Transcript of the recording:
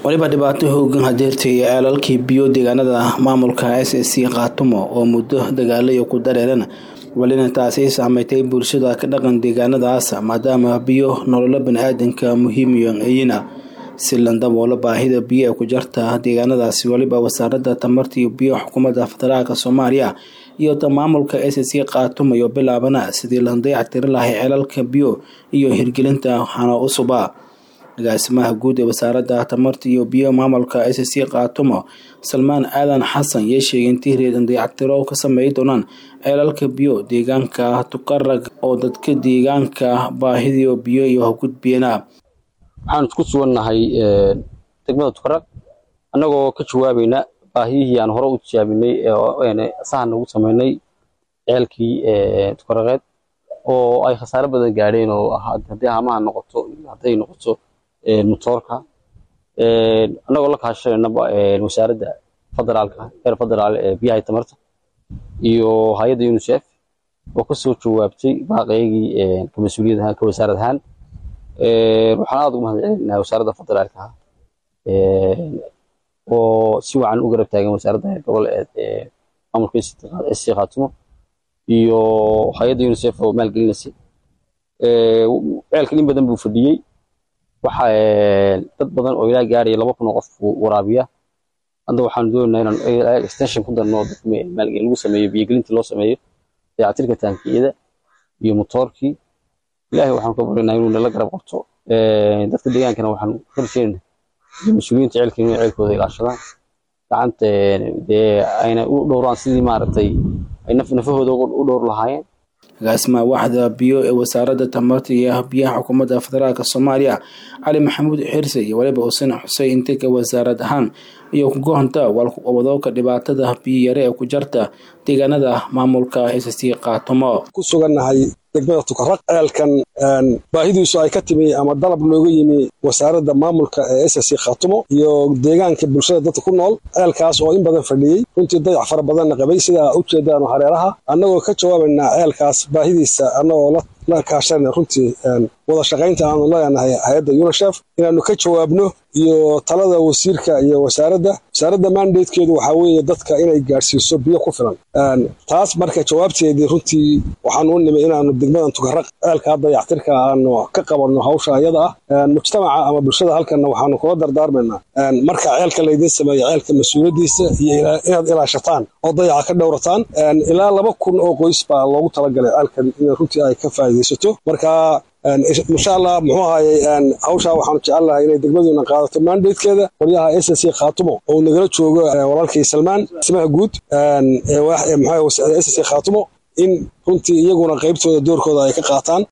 waliba dhibaato hoogan hadeertay ceelalkii biyo deegaanada maamulka s s c khaatumo oo muddo dagaalayo ku dareeran welina taasi saameystay bulshada ka dhaqan deegaanadaas maadaama biyo nololo bani-aadanka muhiimiyan ayina si landaboola baahida biyo ee ku jarta deegaanadaasi weliba wasaaradda tamarta iyo biyo xukuumadda federaalk soomaaliya iyo ta maamulka s c khaatumo iyo bilaabana sidii la dayactiri lahay ceelalka biyo iyo hirgelinta hano usuba agaasimaha guud ee wasaaradda tamarta iyo biyo maamulka s c khaatumo salmaan aadan xasan yee sheegay intii reedan dayactiro ka sameey doonaan ceelalka biyo deegaanka tukarag oo dadka deegaanka baahidio biyo iyo hagudbiyana waxaan isku sugannahay degmada tukarag annagoo ka jawaabayna baahiyihii aan hore u tijaabinay sahan ugu samaynay ceelkii tukaraqeed oo ay khasaare badan gaadheen oo haddii hamaha noqoto iyo hadday noqoto motoorka annagoo la kaashanayna wasaaradda federaalka heer federaal ee biyaha tamarta iyo hay-adda unicef oo kasoo jawaabtay baaqeygii ka mas-uuliyad ahaan ka wasaarad ahaan waxaan aada ugu mahad celinaa wasaaradda federaalka oo si wacan u garab taagan wasaaradda heer gobol ee maamulka sc khaatumo iyo hay-adda unicef oo maalgelinaysay ceelkan in badan buu fadhiyey waxa dad badan oo ilaa gaaraya laba kun oo qof waraabiya hadda waxaanu doonaynaa inaan extension ku darno maalgelin lagu sameeyo biyogelintii loo sameeyo dayactirka taankiyada iyo motoorkii ilaahay waxaanu ka baryaynaa inuu nala garab qabto dadka deegaankana waxaanu ka rajeynaynaa iyo mas-uuliyiinta ceelka inay ceelkooda ilaashadaan gacanta dee ayna u dhowraan sidii maaragtay ay nafahooda u dhowr lahaayeen agaasimaha waaxda biyo ee wasaaradda tamarta iyo biyaha xukuumadda federaalk soomaaliya cali maxamuud xirse iyo waliba xuseen xuseen intega wasaarad ahaan iyo kugohonta walwadooka dhibaatada biyo yare ee ku jarta deegaanada maamulka s c khaatumo ku sugannahay degmada tukaraq ceelkan baahidiisu ay ka timi ama dalab looga yimi wasaaradda maamulka ee s c khaatumo iyo deegaanka bulshada dadka ku nool ceelkaas oo in badan fadhiyey runtii dayac fara badanna qabay sidaa u jeedaano hareeraha annagoo ka jawaabaynaa ceelkaas baahidiisa annagoo la kaashanayna runtii wada shaqaynta aanu leenahay hay-adda unicef inaanu ka jawaabno iyo talada wasiirka iyo wasaaradda wasaaradda mandatekeedu waxaa weeye dadka inay gaadhsiiso biyo ku filan taas marka jawaabteedii runtii waxaanu u nimay inaanu degmadan tukaraq ceelkaa dayactirka aanu ka qabanno hawsha ayada ah mujtamaca ama bulshada halkanna waxaanu kula dardaarmaynaa marka ceelka laydin sameeyo ceelka mas-uuliyaddiisa iyo inaad ilaashataan oo dayaca ka dhowrataan ilaa laba kun oo qoys baa loogu talagalay ceelkan in runtii ay ka faa'iidaysato marka insha allah muxuu ahayey hawshaa waxaanu jecelnahay inay degmaduna qaadato mandatekeeda qolyaha s c khaatumo oo nagala joogo walaalkii salmaan simaha guud s c khaatumo in runtii iyaguna qaybtooda doorkooda ay ka qaataan